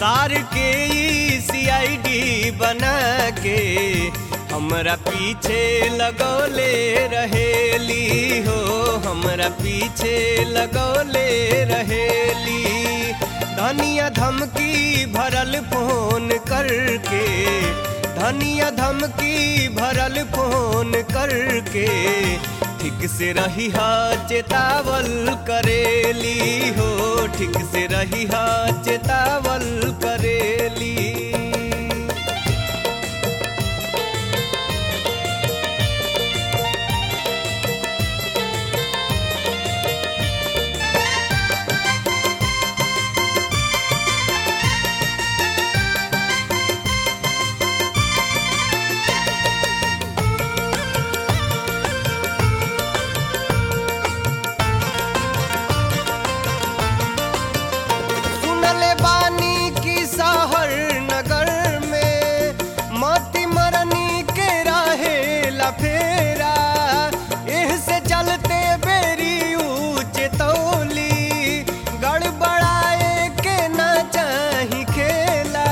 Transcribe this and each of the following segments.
सार के सीआईडी बना के हमरा पीछे लगौले रहेली हो हमरा पीछे लगौले रहेली धनिया धमकी भरल फोन करके धनिया धमकी भरल फोन करके ठीक से रही हा चेतावल करेली हो ठीक से रही हा चेतावल करेली सुनले बानी की शहर नगर में मती मरनी के रहे लफेरा एह से चलते बेरी ऊंच तौली गड़बड़ाए के ना चाही खेला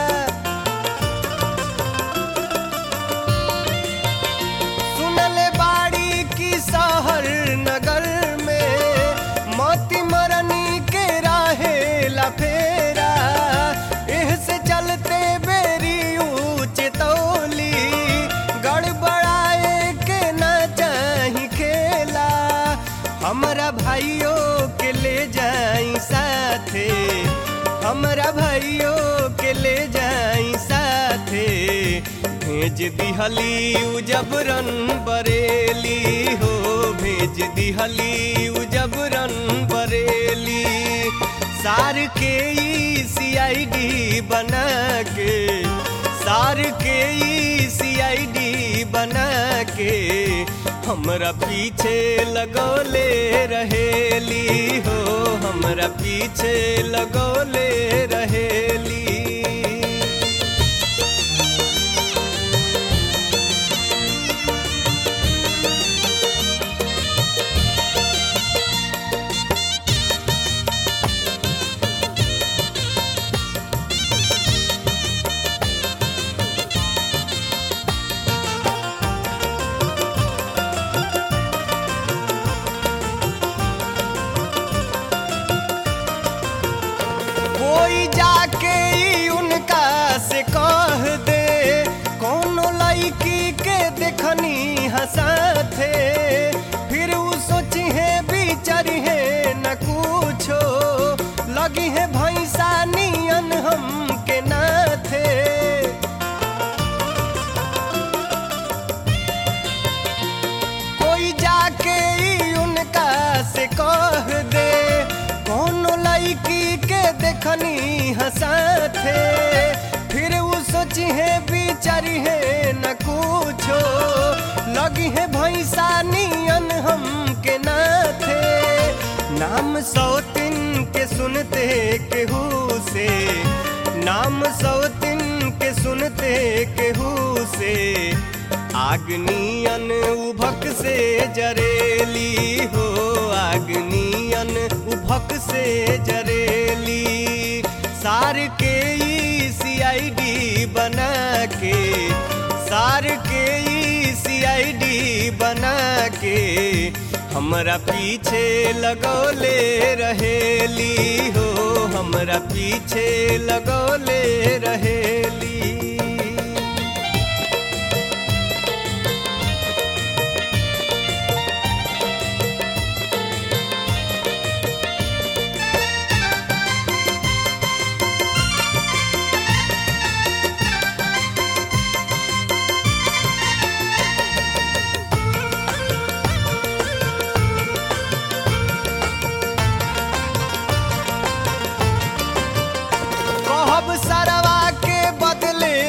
सुनले बाड़ी की शहर नगर में मोती मरनी के राहे लफेरा एह से चलते बेरी ऊंच तौली गड़बड़ाए के न चाही खेला हमरा भाइयों के ले जाई साथे हमरा भाइयों के ले जाई साथे भेज दिहली उ जबरन बरेली हो भेज दिहली उ जबरन बरेली सार के सीआईडी बना के सार के सीआईडी बना के हमरा पीछे लगौले रहेली हो हमरा पीछे लगौले रहेली कोई जाके ई उनका से कह दे कोनो लड़की के देखनी हंसाथे फिर उ सोची है बिचारी है न कुछो लगी है भैंसा नियन हम के नाथे कोई जाके ई उनका से कह दे कोनो लड़की के देखनी हंसाथे फिर उ सोची है बिचारी है न कुछो लगी है भैंसा नियन हम के नाथे नाम सौतिन के सुनते केहू से नाम सौतिन के सुनते केहू से आगनियन उभक से जरेली हो आगनियन उभक से जरेली सार के सीआईडी बना के सार के सीआईडी बना के हमरा पीछे लगौले रहेली हो हमरा पीछे लगौले रहेली कहब सरवा के बदले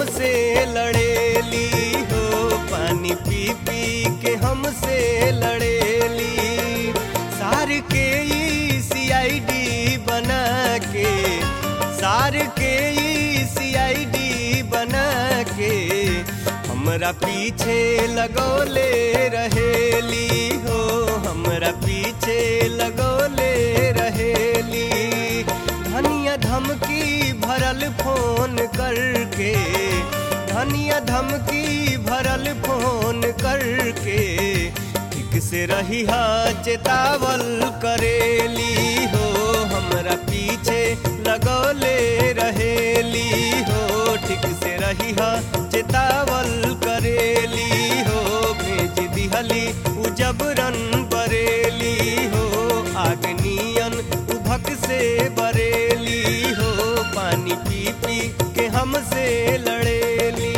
हमसे लड़ेली हो पानी पी पी के हमसे लड़ेली सार के ई सीआईडी बना के सार के ई सीआईडी बना के हमरा पीछे लगौले रहेली हो हमरा पीछे लगौले रहेली धनिया धमकी भरल फोन करके धनिया धमकी भरल फोन करके ठीक से रही हा चेतावल करेली हो हमरा पीछे लगौले रहेली हो ठीक से रही हा चेतावल करेली हो भेज दिहली उ जबरन बरेली हो आगनियन उभक से बरेली हो पानी पी पी के हमसे लड़ेली